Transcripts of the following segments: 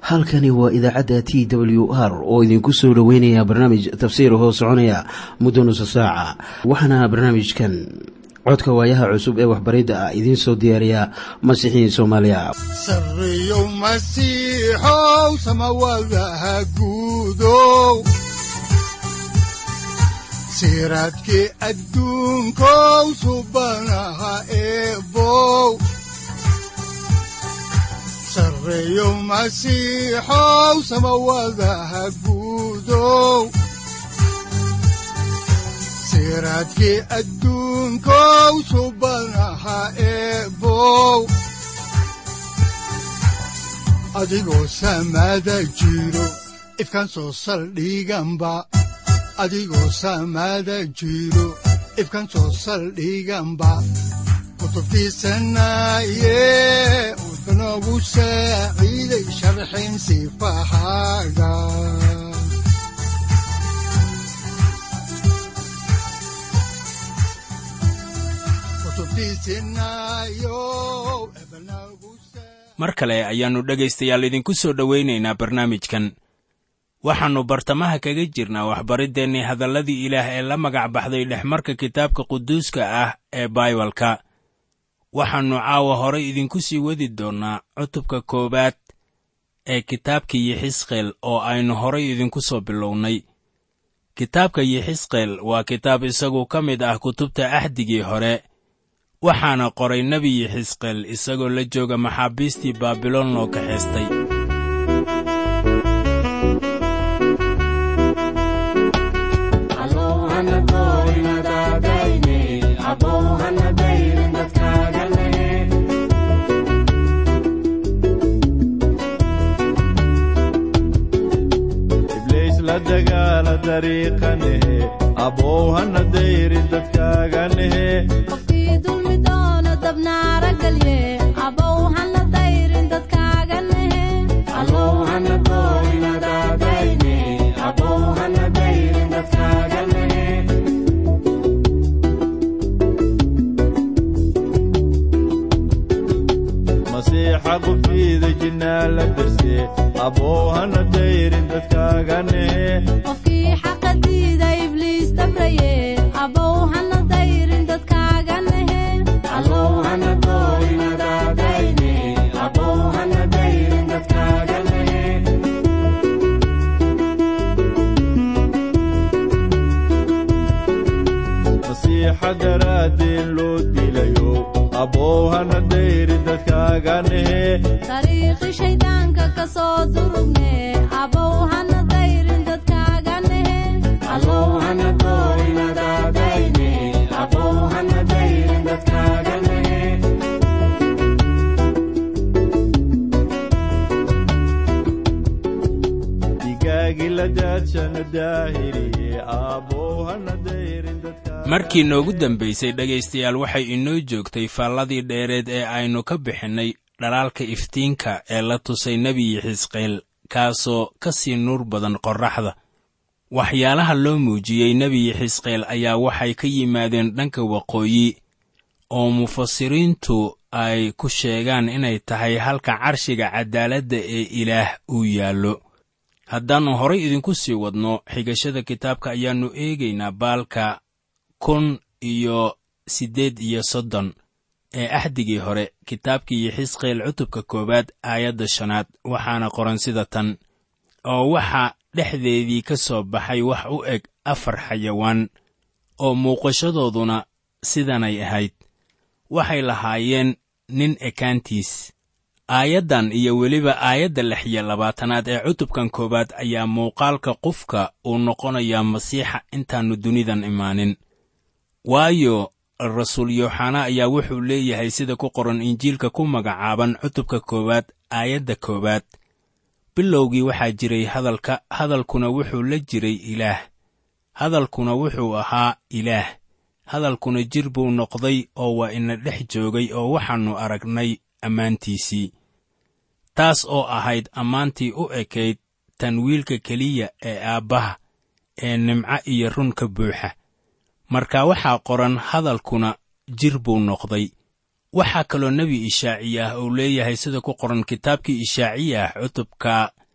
halkani waa idaacadda t w r oo idinku soo dhoweynaya barnaamij tafsiir hoo soconaya muddo nusa saaca waxaana barnaamijkan codka waayaha cusub ee waxbaridda ah idiin soo diyaariya masiixiin soomaaliya sareyow masiixow samawadaha guudow siraadkii adduunkow subanaha eebow sareyow masiixow samawadaha guudow siraadkii adduunkow subanaha eebow adigoo samaada jiro ifkan soo saldhiganba adigoo samaada jiro ifkan soo saldhiganba kutubtiisanaye udanogu saaciiday sharxin sifahaaga mar kale ayaannu dhegaystayaal idinku soo dhowaynaynaa barnaamijkan waxaannu bartamaha kaga jirnaa waxbariddeenii hadalladii ilaah ee la magac baxday dhexmarka kitaabka quduuska ah ee baibalka waxaannu caawa horay idinku sii wadi doonnaa cutubka koowaad ee kitaabka yixisqeel oo aynu horay idinku soo bilownay kitaabka yixisqeel waa kitaab isagu ka mid ah kutubta axdigii hore waxaana qoray nebi yixisqeel isagoo la jooga maxaabiistii baabiloon loo kaxaystay qofkii dulmi doono dabnaara galye abow hana dayrin dadkaaga nehe masiixa qubtiida jinnaa la darse abow hana dayrin dadkaaga nehe qofkii xaqa diida ibliis dabraye abow hana dayrin dadkaaga nehe masiixa daraaddeen loo dilayo abow hana dayrin dadkaaga nehe dariiqi shayddaanka ka soo durugne abow hana dayrin dadkaaga nehe digaagii la daadshana daahiriye abow hana dayrin dadkaaga markii noogu dambaysay dhegaystayaal waxay inoo joogtay faalladii dheereed ee aynu ka bixinnay dhalaalka iftiinka ee la tusay nebi yixisqeel kaasoo ka sii nuur badan qorraxda waxyaalaha loo muujiyey nebi yixisqeel ayaa waxay ka yimaadeen dhanka waqooyi oo mufasiriintu ay ku sheegaan inay tahay halka carshiga caddaaladda ee ilaah uu yaallo haddaannu horay idinku sii wadno xigashada kitaabka ayaannu eegaynaa baalka kun iyo siddeed iyo soddon ee axdigii hore kitaabkii yixisqeel cutubka koowaad aayadda shanaad waxaana qoran sida tan oo waxaa dhexdeedii ka soo baxay wax u eg afar xayawaan oo muuqashadooduna sidanay ahayd waxay lahaayeen nin ekaantiis aayaddan iyo weliba aayadda lix iyo labaatanaad ee cutubkan koowaad ayaa muuqaalka qofka uu noqonayaa masiixa intaannu dunidan imaanin waayo rasuul yooxana ayaa wuxuu leeyahay sida ku qoran injiilka ku magacaaban cutubka koowaad aayadda koowaad bilowgii waxaa jiray hadalka hadalkuna wuxuu la jiray ilaah hadalkuna wuxuu ahaa ilaah hadalkuna jir buu noqday oo waa ina dhex joogay oo waxaannu aragnay ammaantiisii taas oo ahayd ammaantii u ekayd tan wiilka keliya ee aabbaha ee nimco iyo run ka buuxa marka waxaa qoran hadalkuna jir buu noqday waxaa kaloo nebi ishaaciya ah uu leeyahay sida ku qoran kitaabkii ishaaciya ah cutubka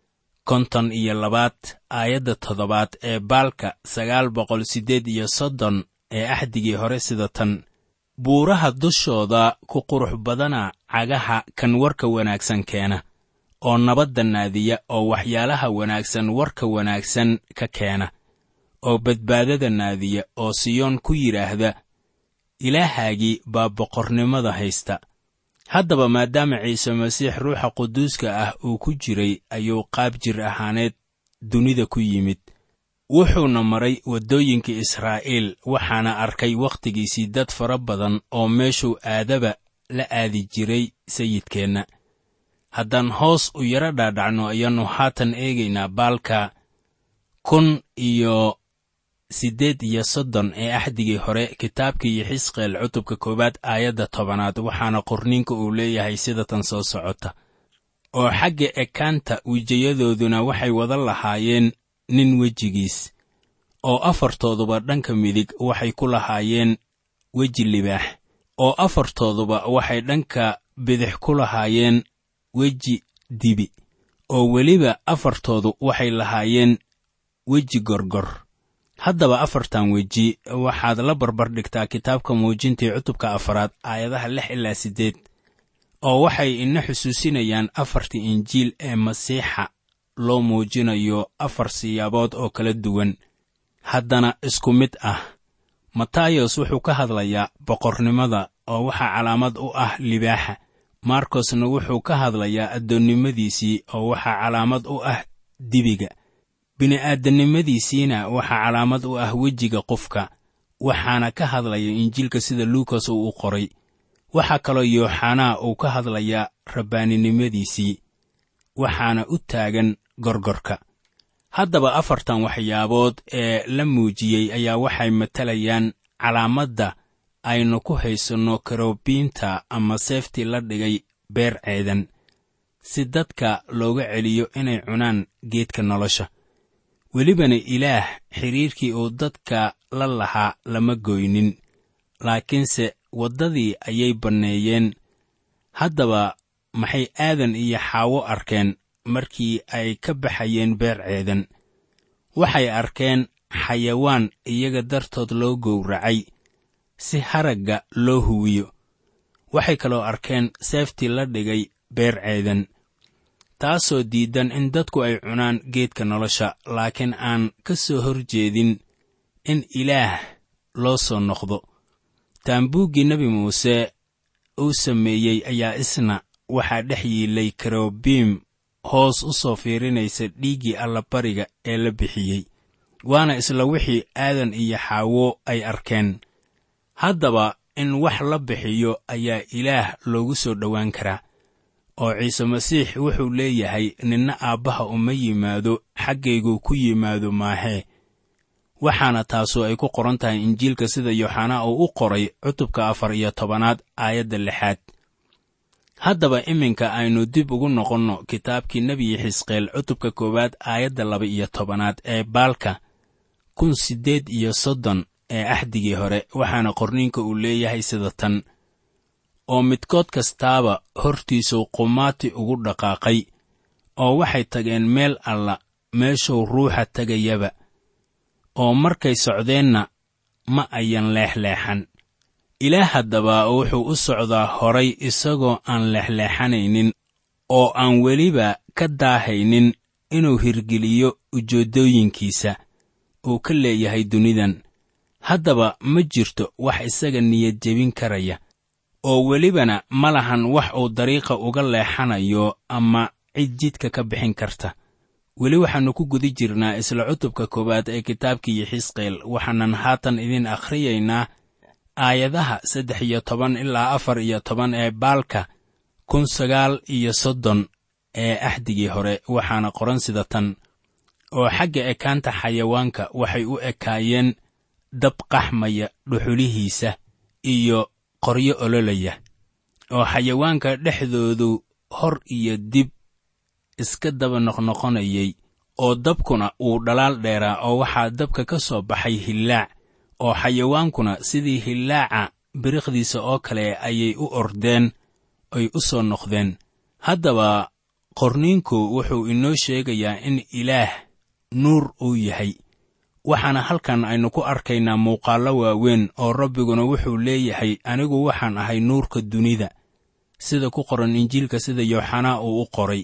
konton iyo labaad aayadda toddobaad ee baalka sagaal boqol siddeed iyo soddon ee axdigii hore sida tan buuraha dushooda ku qurux badana cagaha kan warka wanaagsan keena oo nabadda naadiya oo waxyaalaha wanaagsan warka wanaagsan ka keena oo badbaadada naadiya oo siyoon ku yidhaahda ilaahaagii baa boqornimada haysta haddaba maadaama ciise masiix ruuxa quduuska ah uu ku jiray ayuu qaab jir ahaaneed dunida ku yimid wuxuuna maray waddooyinkii israa'iil waxaana arkay wakhtigiisii dad fara badan oo meeshuu aadaba la aadi jiray sayidkeenna haddaan hoos u yaro dhaadhacno ayaannu haatan eegaynaa baalka kun iyo siddeed iyo soddon ee axdigii hore kitaabkii xisqeel cutubka koowaad aayadda tobanaad waxaana qorniinka uu leeyahay sida tan soo socota oo xagga ekaanta wejiyadooduna waxay wada lahaayeen nin wejigiis oo afartooduba dhanka midig waxay ku lahaayeen weji libaax oo afartooduba waxay dhanka bidix ku lahaayeen weji dibi oo weliba afartoodu waxay lahaayeen weji gorgor haddaba afartan weji waxaad la barbar dhigtaa kitaabka muujintii cutubka afaraad aayadaha lix ilaa siddeed oo waxay ina xusuusinayaan afartii injiil ee masiixa loo muujinayo afar siyaabood oo kala duwan haddana isku mid ah matayos wuxuu ka hadlayaa boqornimada oo waxaa calaamad u ah libaaxa markosna wuxuu ka hadlayaa addoonnimadiisii oo waxaa calaamad u ah dibiga bini'aadannimadiisiina waxaa calaamad u ah wejiga qofka waxaana ka hadlaya injiilka sida luukas uu u qoray waxaa kaloo yooxanaa uu ka hadlayaa rabbaaninimadiisii waxaana u taagan gorgorka haddaba afartan waxyaabood ee la muujiyey ayaa waxay matalayaan calaamadda aynu ku haysanno karobiinta ama seeftii la dhigay beer ceedan si dadka looga celiyo inay cunaan geedka nolosha welibana ilaah xidhiirkii uu dadka la lahaa lama goynin laakiinse waddadii ayay banneeyeen haddaba maxay aadan iyo xaawo arkeen markii ay ka baxayeen beer ceedan waxay arkeen xayawaan iyaga dartood loo gowracay si haragga loo huwiyo waxay kaloo arkeen seeftii la dhigay beer ceedan taasoo diidan in dadku ay cunaan geedka nolosha laakiin aan ka soo hor jeedin in ilaah loo soo noqdo taambuuggii nebi muuse uu sameeyey ayaa isna waxaa dhex yiilay karobiim hoos u soo fiirinaysa dhiiggii allabariga ee la bixiyey waana isla wixii aadan iyo xaawo ay arkeen haddaba in wax la bixiyo ayaa ilaah loogu soo dhowaan karaa oo ciise masiix wuxuu leeyahay ninna aabbaha uma yimaado xaggayguu ku yimaado maahee waxaana taasu ay ku qoran tahay injiilka sida yooxanaa uu u qoray cutubka afar iyo tobanaad aayadda lixaad haddaba iminka aynu dib ugu noqonno kitaabkii nebiyi xisqeel cutubka koowaad aayadda laba iyo tobanaad ee baalka kun siddeed iyo soddon ee axdigii hore waxaana qorniinka uu leeyahay sida tan oo midkood kastaaba hortiisuu qumaati ugu dhaqaaqay oo waxay tageen meel alla meeshuu ruuxa tegayaba oo markay socdeenna ma ayan leexleexan ilaah haddaba wuxuu u socdaa horay isagoo aan leexleexanaynin oo aan weliba ka daahaynin inuu hirgeliyo ujeeddooyinkiisa uu ka leeyahay dunidan haddaba ma jirto wax isaga niyad jebin karaya oo welibana ma lahan wax uu dariiqa uga leexanayo ama cid jidka ka bixin karta weli waxaannu ku guda jirnaa isla cutubka koowaad ee kitaabkii xisqeel waxaanan haatan idin akhriyaynaa aayadaha saddex iyo toban ilaa afar iyo toban ee baalka kun sagaal iyo soddon ee axdigii hore waxaana qoran sida tan oo xagga ekaanta xayawaanka waxay u ekaayeen dab qaxmaya dhuxulihiisa iyo qoryo ololaya oo xayawaanka dhexdoodu hor iyo dib iska daba noqnoqonayay oo dabkuna uu dhalaal dheeraa oo waxaa dabka ka soo baxay hillaac oo xayawaankuna sidii hillaaca biriqdiisa oo kale ayay u ordeen ay u soo noqdeen haddaba qorniinku wuxuu inoo sheegayaa in ilaah nuur uu yahay waxaana halkan aynu ku arkaynaa muuqaallo waaweyn oo rabbiguna wuxuu leeyahay anigu waxaan ahay nuurka dunida sida ku qoran injiilka sida yooxanaa uu u qoray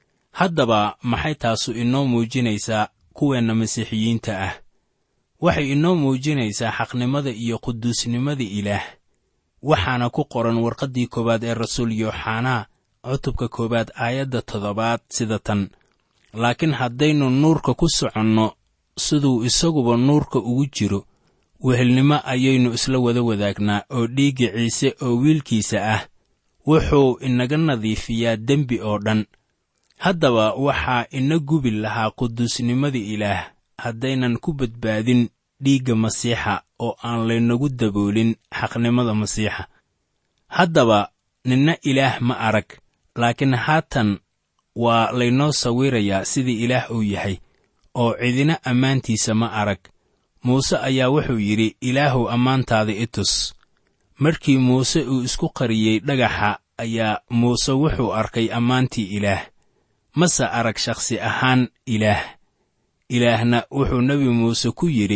haddaba maxay taasu inoo muujinaysaa kuweenna masiixiyiinta ah waxay inoo muujinaysaa xaqnimada iyo quduusnimada ilaah waxaana ku qoran warqaddii koowaad ee rasuul yooxanaa cutubka koowaad aayadda toddobaad sida tan laakiin haddaynu nuurka ku soconno siduu isaguba nuurka ugu jiro wehelnimo ayaynu isla wada wadaagnaa oo dhiigga ciise oo wiilkiisa ah wuxuu inaga nadiifiyaa dembi oo dhan haddaba waxaa ina gubi lahaa quduusnimada ilaah haddaynan ku badbaadin dhiigga masiixa oo aan laynagu daboolin xaqnimada masiixa haddaba ninna ilaah ma arag laakiin haatan waa laynoo sawirayaa sidii ilaah uu yahay oo cidina ammaantiisa ma arag muuse ayaa wuxuu yidhi ilaahuw ammaantaada i tus markii muuse uu isku qariyey dhagaxa ayaa muuse wuxuu arkay ammaantii ilaah mase arag shakhsi ahaan ilaah ilaahna wuxuu nebi muuse ku yidhi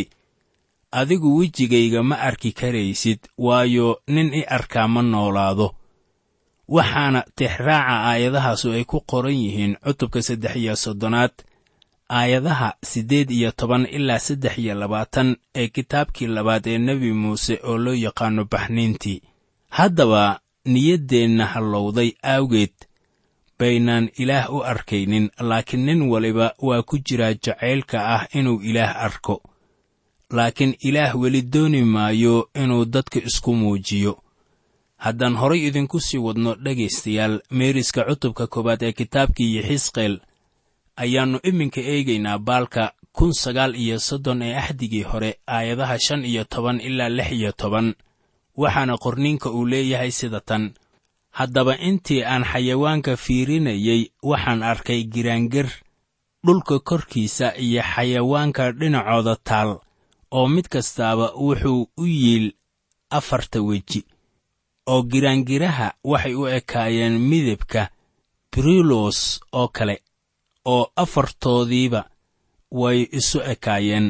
adigu wejigayga ma arki karaysid waayo nin i arkaa ma noolaado waxaana tixraaca aayadahaasu ay ku qoran yihiin cutubka saddex iyo soddonaad aayadaha siddeed iyo toban ilaa saddex iyo labaatan ee kitaabkii labaad ee nebi muuse oo loo yaqaanno baxniintii haddaba niyaddeenna hallowday aawgeed baynaan ilaah u arkaynin laakiin nin waliba waa ku jiraa jacaylka ah inuu ilaah arko laakiin ilaah weli dooni maayo inuu dadka isku muujiyo haddaan horay idinku sii wadno dhegaystayaal meeriska cutubka koowaad ee kitaabkii yixisqeel ayaannu iminka eegaynaa baalka kun sagaal iyo soddon ee axdigii hore aayadaha shan iyo toban ilaa lix iyo toban waxaana qorniinka uu leeyahay sida tan haddaba intii aan xayawaanka fiirinayey waxaan arkay giraangir dhulka korkiisa iyo xayawaanka dhinacooda taal oo mid kastaaba wuxuu u yiil afarta weji oo giraangiraha waxay u ekaayeen midabka brilos oo kale oo afartoodiiba way isu ekaayeen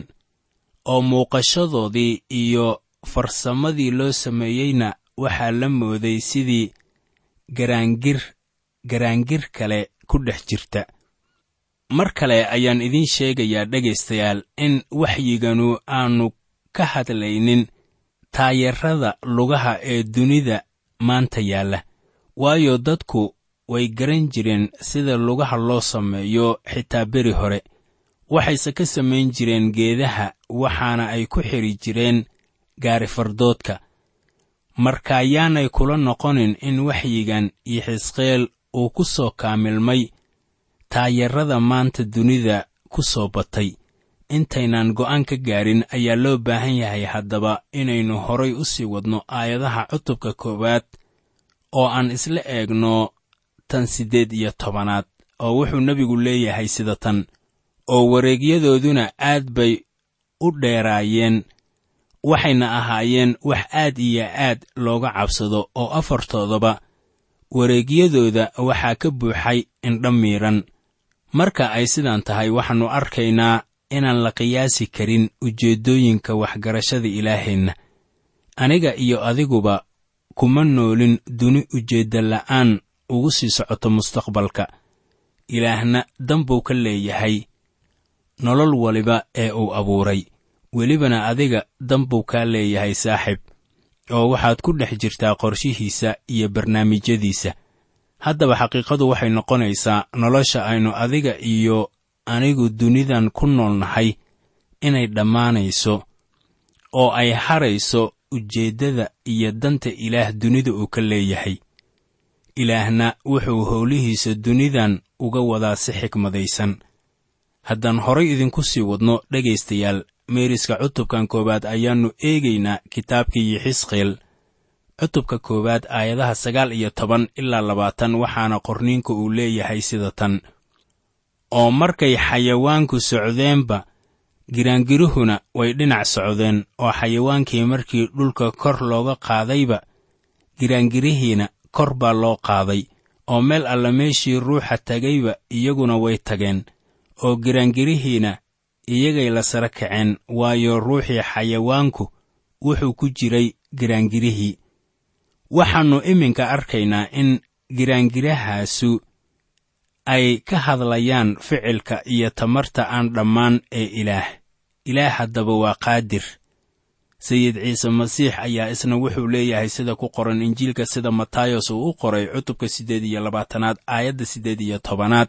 oo muuqashadoodii iyo farsamadii loo sameeyeyna waxaa la mooday sidii garaangir garaangir kale ku dhex jirta mar kale ayaan idiin sheegayaa dhegaystayaal in waxyiganu aanu ka hadlaynin taayarrada lugaha ee dunida maanta yaalla waayo dadku way garan jireen sida lugaha loo sameeyo xitaa beri hore waxayse ka samayn jireen geedaha waxaana ay ku xidhi jireen gaari fardoodka marka yaanay kula noqonin in waxyigan iyo xisqeel uu ku soo kaamilmay taayarrada maanta dunida ku soo batay intaynaan go'aan ka gaarin ayaa loo baahan yahay haddaba inaynu horay u sii wadno aayadaha cutubka koowaad oo aan isla eegno tan siddeed iyo tobanaad oo wuxuu nebigu leeyahay sida tan oo wareegyadooduna aad bay u dheeraayeen waxayna ahaayeen wax aad iyo aad looga cabsado oo afartoodaba wareegyadooda waxaa ka buuxay indha miidhan marka ay sidaan tahay waxaannu arkaynaa inaan la qiyaasi karin ujeeddooyinka waxgarashada ilaaheenna aniga iyo adiguba kuma noolin duni ujeedda la'aan ugu sii socoto mustaqbalka ilaahna danbuu ka leeyahay nolol waliba ee uu abuuray welibana adiga danbuu kaa leeyahay saaxib oo waxaad ku dhex jirtaa qorshihiisa iyo barnaamijyadiisa haddaba xaqiiqadu waxay noqonaysaa nolosha aynu adiga iyo anigu dunidan ku noolnahay inay dhammaanayso oo ay harayso ujeeddada iyo danta ilaah dunida uu ka leeyahay ilaahna wuxuu howlihiisa dunidan uga wadaa si xikmadaysan haddaan horay idinku sii wadno dhegaystayaal meeriska cutubkan koowaad ayaannu eegaynaa kitaabkii yixisqeel cutubka koowaad aayadaha sagaal iyo toban ilaa labaatan waxaana qorniinka uu leeyahay sida tan oo markay xayawaanku socdeenba giraangiruhuna way dhinac socdeen oo xayawaankii markii dhulka kor looga qaadayba giraangirihiina kor baa loo qaaday oo meel alla meeshii ruuxa tagayba iyaguna way tageen oo giraangirihiina iyagay la sara kaceen waayo ruuxii xayawaanku wuxuu ku jiray giraangirihii waxaannu iminka arkaynaa in giraangirahaasu ay ka hadlayaan ficilka iyo tamarta aan dhammaan ee ilaah ilaah haddaba waa qaadir sayid ciise masiix ayaa isna wuxuu leeyahay sida ku qoran injiilka sida matayos uu u qoray cutubka siddeed iyo labaatanaad aayadda siddeed iyo tobanaad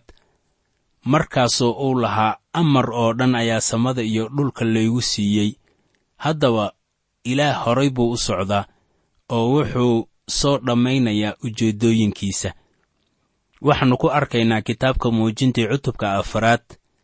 markaasoo uu lahaa amar oo dhan ayaa samada iyo dhulka laygu siiyey haddaba ilaah horay buu u socdaa oo wuxuu soo dhammaynayaa ujeeddooyinkiisa waxaannu ku arkaynaa kitaabka muujintii cutubka afaraad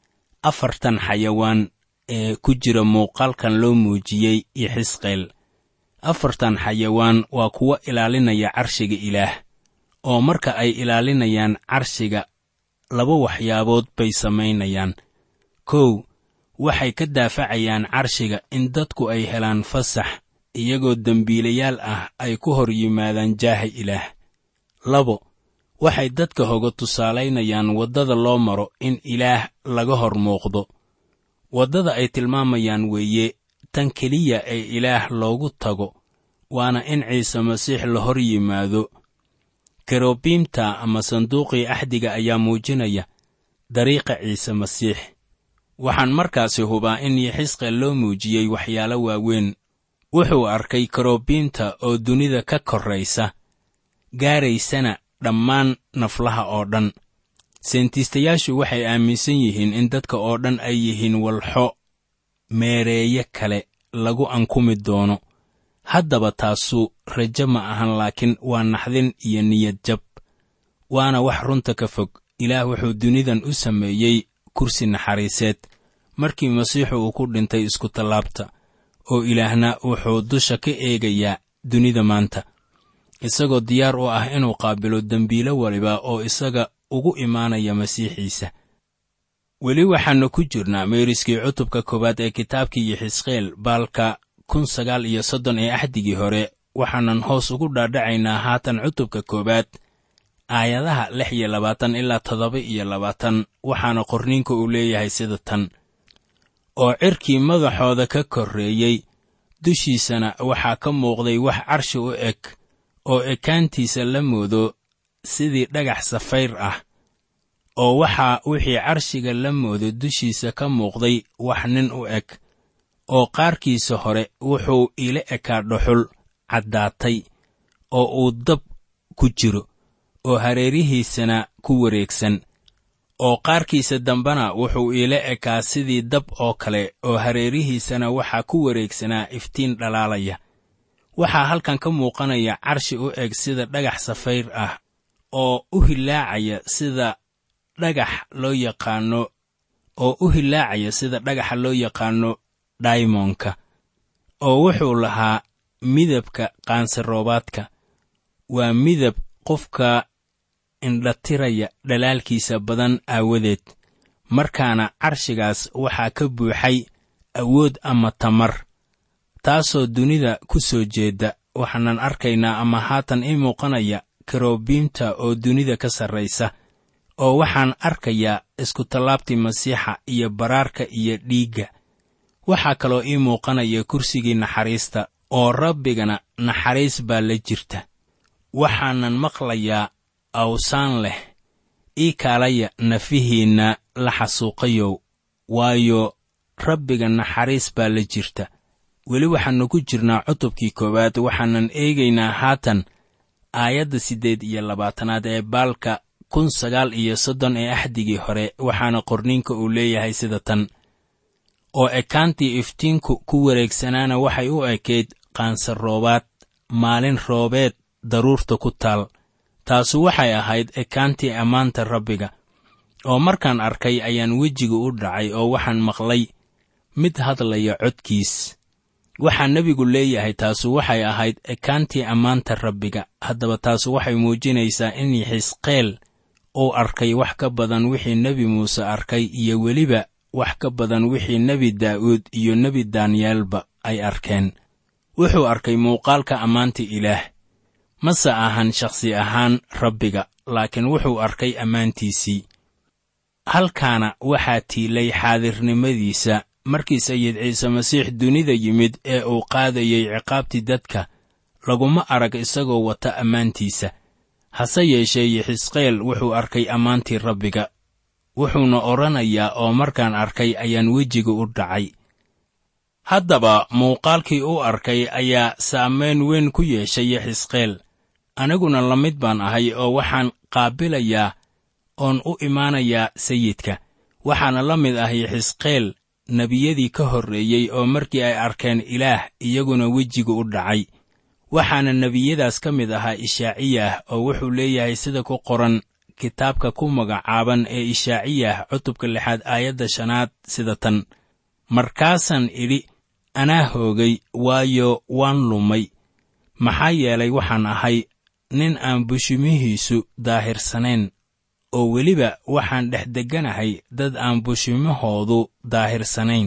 afartan xayawaan ee ku jira muuqaalkan loo muujiyey iyo xisqeel afartan xayawaan waa kuwo ilaalinaya carshiga ilaah oo marka ay ilaalinayaan carshiga laba waxyaabood bay samaynayaan kow waxay ka daafacayaan carshiga in dadku ay helaan fasax iyagoo dembiilayaal ah ay ku hor yimaadaan jaaha ilaah labo waxay dadka hoga tusaalaynayaan waddada loo maro in ilaah laga hor muuqdo waddada ay tilmaamayaan weeye tan keliya ee ilaah loogu tago waana in ciise masiix la hor yimaado kerobiimta ama sanduuqii axdiga ayaa muujinaya dariiqa ciise masiix waxaan markaasi hubaa in yixisqeel loo muujiyey waxyaalo waaweyn wuxuu arkay kerobiimta oo dunida ka korraysa gaaraysana dhammaan naflaha oo dhan seentiistayaashu waxay aaminsan yihiin in dadka oo dhan ay yihiin walxo meereeye kale lagu ankumi doono haddaba taasu rajo ma ahan laakiin waa naxdin iyo niyad jab waana wax runta ka fog ilaah wuxuu dunidan u sameeyey kursi naxariiseed markii masiixu uu ku dhintay iskutallaabta oo ilaahna wuxuu dusha ka eegayaa dunida maanta isagoo diyaar u ah inuu qaabilo dembiilo waliba oo isaga ugu imaanaya masiixiisa weli waxaannu ku jirnaa meeriskii cutubka koowaad ee kitaabkii yixisqeel baalka kun sagaal iyo soddon ee axdigii hore waxaanan hoos ugu dhaadhacaynaa haatan cutubka koowaad aayadaha lix iyo labaatan ilaa toddoba iyo labaatan waxaana qorniinka uu leeyahay sida tan oo cirkii madaxooda ka korreeyey dushiisana waxaa ka muuqday wax carshi u eg oo ekaantiisa la moodo sidii dhagax safayr ah oo waxaa wixii carshiga la moodo dushiisa ka muuqday wax nin u eg oo qaarkiisa hore wuxuu ila ekaa dhuxul caddaatay oo uu dab ku jiro oo hareerihiisana ku wareegsan oo qaarkiisa dambena wuxuu iila ekaa sidii dab oo kale oo hareerihiisana waxaa ku wareegsanaa iftiin dhalaalaya waxaa halkan ka muuqanaya carshi u eg sida dhagax safayr ah oo u hilaacaya sida dhagax loo yaqaanno oo u hilaacaya sida dhagaxa loo yaqaanno daymonka oo wuxuu lahaa midabka qaansiroobaadka waa midab qofka indhatiraya dhalaalkiisa badan aawadeed markaana carshigaas waxaa ka buuxay awood ama tamar taasoo dunida ku soo jeedda waxaanan arkaynaa ama haatan ii muuqanaya karobiimta oo dunida ka sarraysa oo waxaan arkayaa iskutallaabtii masiixa iyo baraarka iyo dhiigga waxaa kaloo ii muuqanaya kursigii naxariista oo rabbigana naxariis baa la jirta waxaanan maqlayaa awsaan leh ii kaalaya nafihiinna la xasuuqayow waayo rabbiga naxariis baa la jirta weli waxaannu ku jirnaa cutubkii koowaad waxaanan eegaynaa haatan aayadda siddeed iyo labaatanaad ee baalka kun sagaal iyo soddon ee axdigii hore waxaana qorniinka uu leeyahay sida tan oo ekaantii iftiinku ku wareegsanaana waxay u ekayd qaansaroobaad maalin roobeed daruurta ku taal taasu waxay ahayd ekaantii ammaanta rabbiga oo markaan arkay ayaan wejiga u dhacay oo waxaan maqlay mid hadlaya codkiis waxaa nebigu leeyahay taasu waxay ahayd ekaantii ammaanta rabbiga haddaba taasu waxay muujinaysaa in xisqeel uu arkay wax ka badan wixii nebi muuse arkay iyo weliba wax ka badan wixii nebi daa'uud iyo nebi daaniyaalba ay arkeen wuxuu arkay muuqaalka ammaanta ilaah mase ahan shakhsi ahaan rabbiga laakiin wuxuu arkay ammaantiisii halkaana waxaa tiilay xaadirnimadiisa markii sayid ciise masiix dunida yimid ee uu qaadayay ciqaabtii dadka laguma arag isagoo wata ammaantiisa hase yeeshee yixisqeel wuxuu arkay ammaantii rabbiga wuxuuna odhanayaa oo markaan arkay ayaan wejiga u dhacay haddaba muuqaalkii uu arkay ayaa saamayn weyn ku yeeshay yixisqeel aniguna la mid baan ahay oo waxaan qaabilayaa oon u imaanayaa sayidka waxaana la mid ah yixisqeel nebiyadii ka horreeyey oo markii ay arkeen ilaah iyaguna wejiga u dhacay waxaana nebiyadaas ka mid ahaa ishaaciyah oo wuxuu leeyahay sida ku qoran kitaabka ku magacaaban ee ishaaciyah cutubka lixaad aayadda shanaad sida tan markaasaan idhi anaa hoogay waayo waan lumay maxaa yeelay waxaan ahay nin aan bushimihiisu daahirsanayn oo weliba waxaan dhex degganahay dad aan bushimahoodu daahirsanayn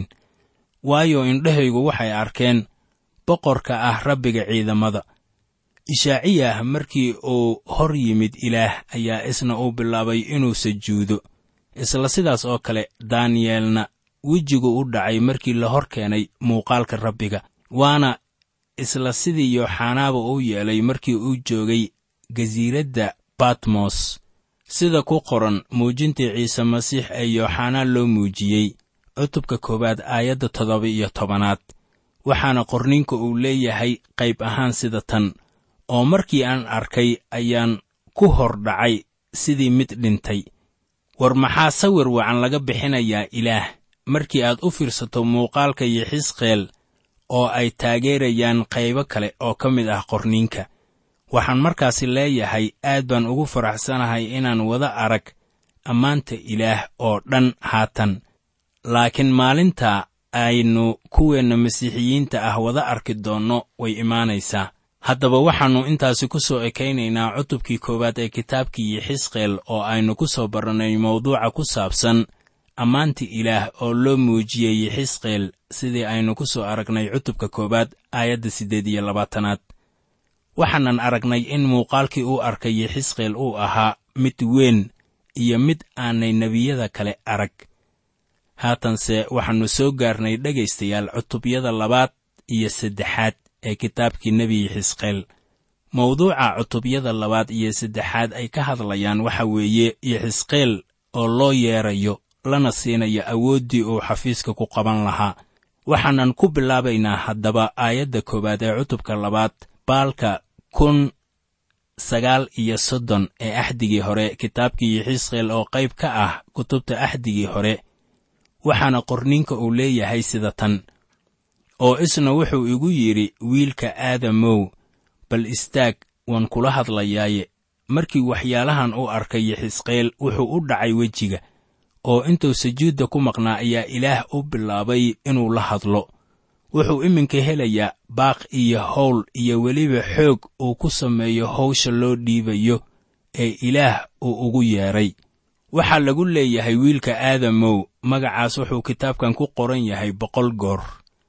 waayo indhahaygu waxay arkeen boqorka ah rabbiga ciidamada ishaaciyah markii uu hor yimid ilaah ayaa isna uu bilaabay inuu sajuudo isla sidaas oo kale daaniyeelna wejigu u dhacay markii la hor keenay muuqaalka rabbiga waana isla sidii yooxanaaba uu yeelay markii uu joogay gasiiradda batmos sida ku qoran muujintii ciise masiix ee yooxanaa loo muujiyey cutubka koowaad aayadda toddoba iyo tobanaad waxaana qorninka uu leeyahay qayb ahaan sida tan oo markii aan arkay ayaan ku hor dhacay sidii mid dhintay war maxaa sawir wacan laga bixinayaa ilaah markii aad u fiirsato muuqaalka yixisqeel oo ay taageerayaan qaybo kale oo ka mid ah qorniinka waxaan markaasi leeyahay aad baan ugu faraxsanahay inaan wada arag ammaanta ilaah oo dhan haatan laakiin maalinta aynu kuweenna masiixiyiinta ah wada arki doonno way imaanaysaa haddaba waxaannu intaasi ku soo ekaynaynaa cutubkii koowaad ee kitaabkii yixisqeel oo aynu ku soo barannay mawduuca ku saabsan ammaanta ilaah oo loo muujiyey yixisqeel sidii aynu ku soo aragnay cutubka koowaad aayadda siddeed iyo labaatanaad waxaanan aragnay in muuqaalkii uu arkay yixisqeel uu ahaa mid weyn iyo mid aanay nebiyada kale arag haatanse waxaannu soo gaarnay dhegaystayaal cutubyada labaad iyo saddexaad ee kitaabkii nebi yixisqeel mawduuca cutubyada labaad iyo saddexaad ay ka hadlayaan waxa weeye yixisqeel oo loo yeedrayo lana siinayo awooddii uu xafiiska ku qaban lahaa waxaanan ku bilaabaynaa haddaba aayadda koowaad ee cutubka labaad baalka kun sagaal iyo soddon ee axdigii hore kitaabkii yixisqeel oo qayb ka ah kutubta axdigii hore waxaana qorninka uu leeyahay sida tan oo isna wuxuu igu yidhi wiilka aadamow bal istaag waan kula hadlayaaye markii waxyaalahan u arkay yixisqeel wuxuu u dhacay wejiga oo intuu sujuudda ku maqnaa ayaa ilaah u bilaabay inuu la hadlo wuxuu iminka helayaa baaq iyo howl iyo weliba xoog uu ku sameeyo hawsha loo dhiibayo ee ilaah uu ugu yeedhay waxaa lagu leeyahay wiilka aadamow magacaas wuxuu kitaabkan ku qoran yahay boqol goor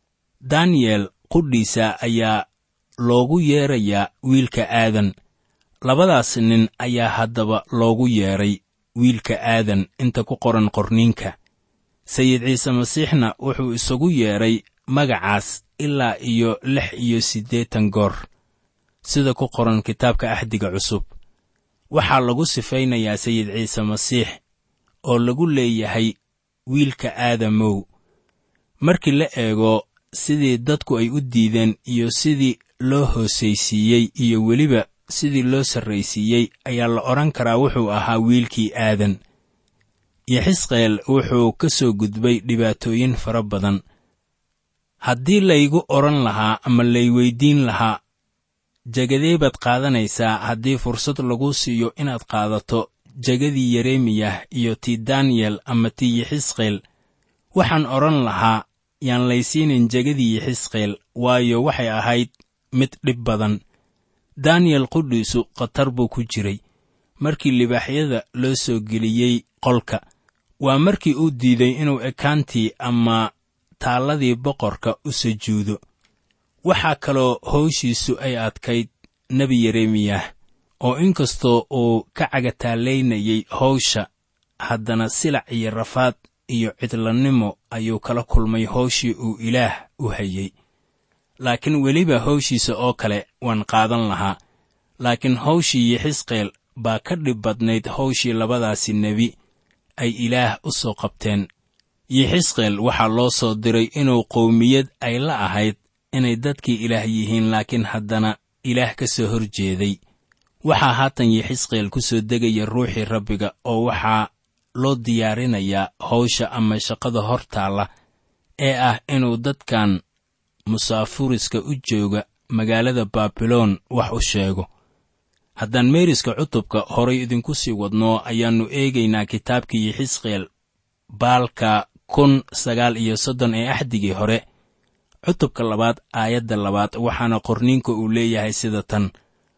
daniyel qudhiisa ayaa loogu yeedrayaa wiilka aadan labadaas nin ayaa haddaba loogu yeedhay wiilka aadan inta ku qoran qorniinka sayid ciise masiixna wuxuu isagu yeedhay magacaas ilaa iyo lix iyo siddeetan goor sida ku qoran kitaabka axdiga cusub waxaa lagu sifaynayaa sayid ciise masiix oo lagu leeyahay wiilka aadamow markii la eego sidii dadku ay u diideen iyo sidii loo hoosaysiiyey iyo weliba sidii loo sarraysiiyey ayaa la odhan karaa wuxuu ahaa wiilkii aadan yixisqeel wuxuu ka soo gudbay dhibaatooyin fara badan haddii laygu odhan lahaa ama lay weyddiin lahaa jegadee baad qaadanaysaa haddii fursad lagu siiyo inaad qaadato jegadii yeremiyah iyo tii daniyel ama tii yixisqeel waxaan odhan lahaa yaan laysiinin jegadii yixisqeel waayo waxay ahayd mid dhib badan daniyel qudhiisu khatar buu ku jiray markii libaaxyada loo soo geliyey qolka waa markii uu diiday inuu ekaantii ama taalladii boqorka u sujuudo waxaa kaloo howshiisu ay adkayd nebi yeremiyah oo inkastoo uu ka cagataallaynayay hawsha haddana silac iyo rafaad iyo cidlannimo ayuu kala kulmay hawshii uu ilaah u hayey laakiin weliba hawshiisa oo kale waan qaadan lahaa laakiin hawshii yixisqeel baa ka dhib badnayd hawshii labadaasi nebi ay ilaah u soo qabteen yixisqeel waxaa loo soo diray inuu qowmiyad ay la ahayd inay dadkii ilaah yihiin laakiin haddana ilaah ka soo hor jeeday waxaa haatan yixisqeel ku soo degaya ruuxii rabbiga oo waxaa loo diyaarinayaa hawsha ama shaqada hor taalla ee ah inuu dadkan musaafuriska u jooga magaalada baabiloon wax u sheego haddaan meeriska cutubka horay idinku sii wadno ayaannu eegaynaa kitaabkii yixisqeel baalka kun sagaal iyo soddon ee axdigii hore cutubka labaad aayadda labaad waxaana qorniinka uu leeyahay sida tan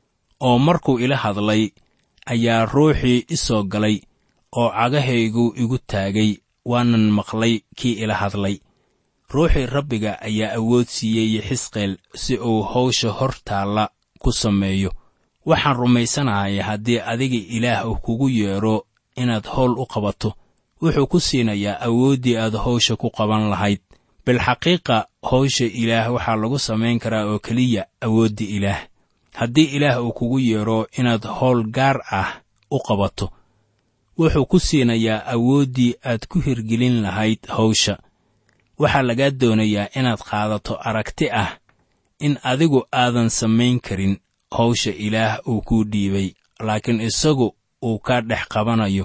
oo markuu ila hadlay ayaa ruuxii i soo galay oo cagahaygu igu taagay waanan maqlay kii ila hadlay ruuxii rabbiga ayaa awood siiyey yixisqeel si uu hawsha hor taalla ku sameeyo waxaan rumaysanahay haddii adiga ilaah uu kugu yeedho inaad howl u qabato wuxuu ku siinayaa awooddii aad hawsha ku qaban lahayd bilxaqiiqa hawsha ilaah waxaa lagu samayn karaa oo keliya awoodda ilaah haddii ilaah uu kugu yeedho inaad howl gaar ah u qabato wuxuu ku siinayaa awooddii aad ku hirgelin lahayd hawsha waxaa lagaa doonayaa inaad qaadato aragti ah in adigu aadan samayn karin hawsha ilaah uu kuu dhiibay laakiin isagu uu kaa dhex qabanayo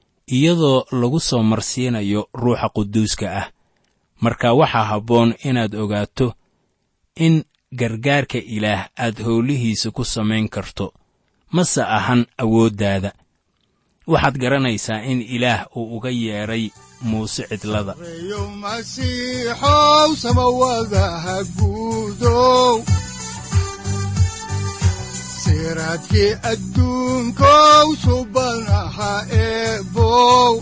iyadoo lagu soo marsiinayo ruuxa quduuska ah marka waxaa habboon inaad ogaato in gargaarka ilaah aad howlihiisa ku samayn karto mase ahan awooddaada waxaad garanaysaa in ilaah uu uga yeedhay muuse cidlada reeyo masiixow samawadaha guudow siraadkii adduunkow subanaha eebow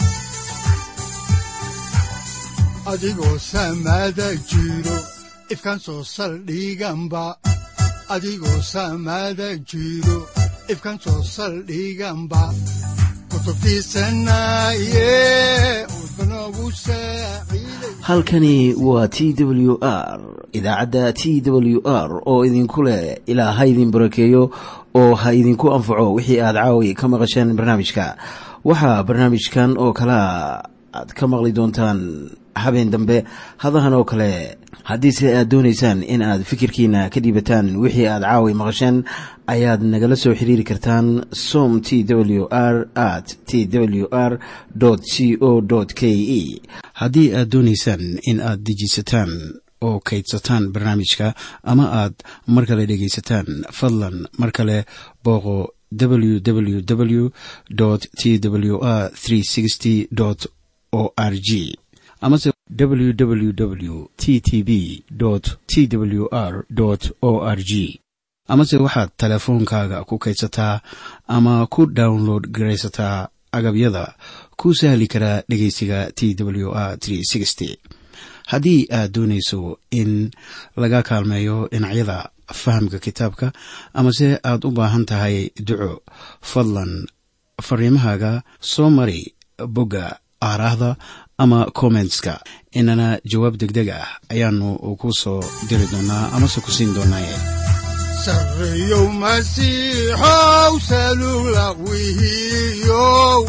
adigoo samada jiro ifkan soo saldhiganba adigoo samada jiro ifkan soo saldhiganba kutubtiisanaye udbanogu saaciiday halkani waa t w r idaacadda t w r oo idinku leh ilaa ha idin barakeeyo oo ha idinku anfaco wixii aad caawi ka maqasheen barnaamijka waxaa barnaamijkan oo kalea aad ka maqli doontaan habeen dambe hadahan oo kale haddiise aad doonaysaan in aad fikirkiina ka dhiibataan wixii aad caawi maqasheen ayaad nagala soo xiriiri kartaan som t w r at t w r c o k e haddii aad doonaysaan in aad dejiisataan oo kaydsataan barnaamijka ama aad mar kale dhegaysataan fadlan mar kale booqo www t w r o r g amase www t t b t w r o r g amase waxaad teleefoonkaaga ku kaydsataa ama ku download garaysataa agabyada ku sahli karaa dhegeysiga t w r haddii aad doonayso in laga kaalmeeyo dhinacyada fahamka kitaabka amase aad u baahan tahay duco fadlan fariimahaaga soo mari bogga aaraahda ama kommentska inana jawaab degdeg ah ayaanu ku soo diri doonaa amase ku siin doonaaye sarreeyow masiixow salugla wihiyow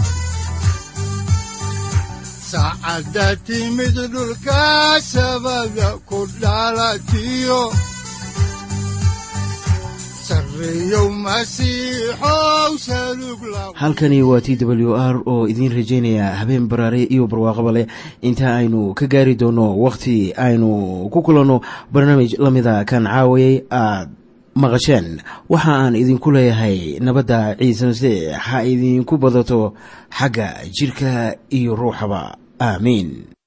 saacadda timid dhulka sabada ku dhalatiyo sarreeyow masiixow salugla halkani waa t w r oo idiin rajaynaya habeen baraare iyo barwaaqaba leh inta aynu ka gaari doono wakhti aynu ku kulanno barnaamij la mida kan caawayay aad maqasheen waxa aan idinku leeyahay nabadda ciise masiix ha idinku badato xagga jidhka iyo ruuxaba aamiin